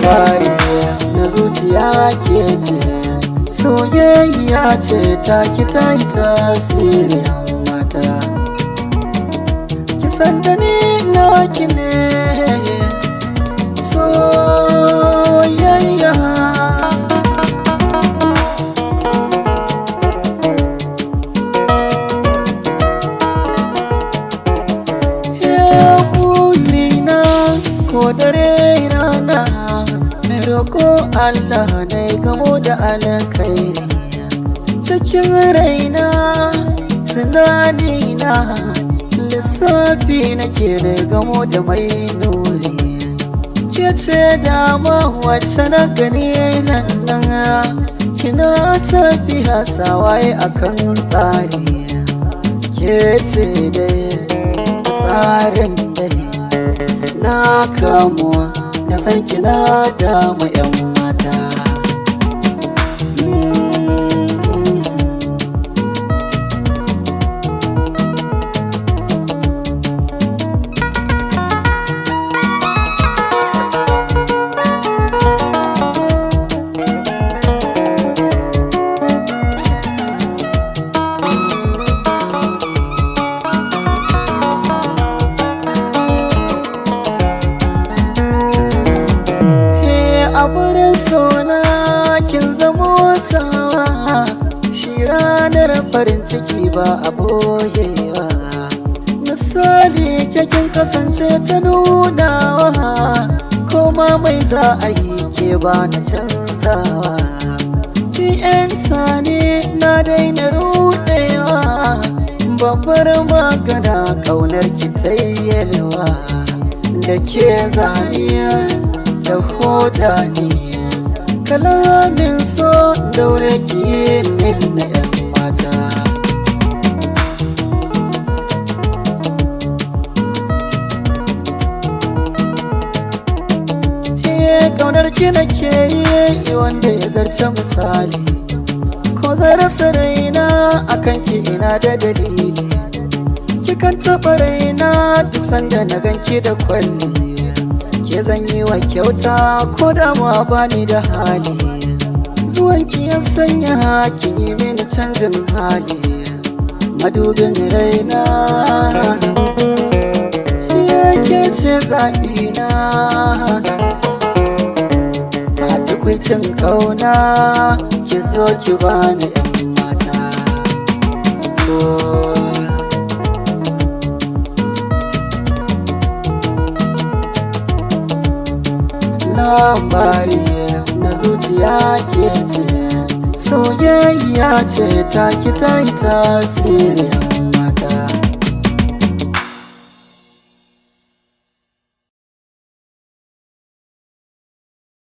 labari na zuciya ke ce soyayya ce ta ki ta yi tasiri mata kisan da ni na ki ne soyayya burina ko dare rana mai roƙo Allah na gamo da alkhairi cikin raina tunanina lissafi nake da gamo da mai nuri ke ce dama wacce na gani nan nan kina tafiya sawaye akan tsari ke ce dai tsarin dai na kamuwa da san kina damu yan mata a wurin sona kin zamo tawa shi ranar farin ciki ba a boyewa misali kin kasance ta nunawa koma mai za a yi ke ba na canzawa ki yanta ne na daina rudewa babbar magana kaunar ki ta yalwa da ke zaniya da hoja ne kalamin so daure ki min na yan mata kaunar ki nake yi wanda ya zarce misali ko zarasa raina akan ki ina da dalili kikan taɓa raina duk sanda na ganki da kwalli ke zan yi wa kyauta ko da ma bani da hali zuwanki ya sanya hakin yi mini canjin hali madubin raina yake ce zaɓina a tukwicin ƙauna ki zo ki bani 'yan mata oh. labari na zuciya ke ce soyayya ce ta ki ta yi tasiri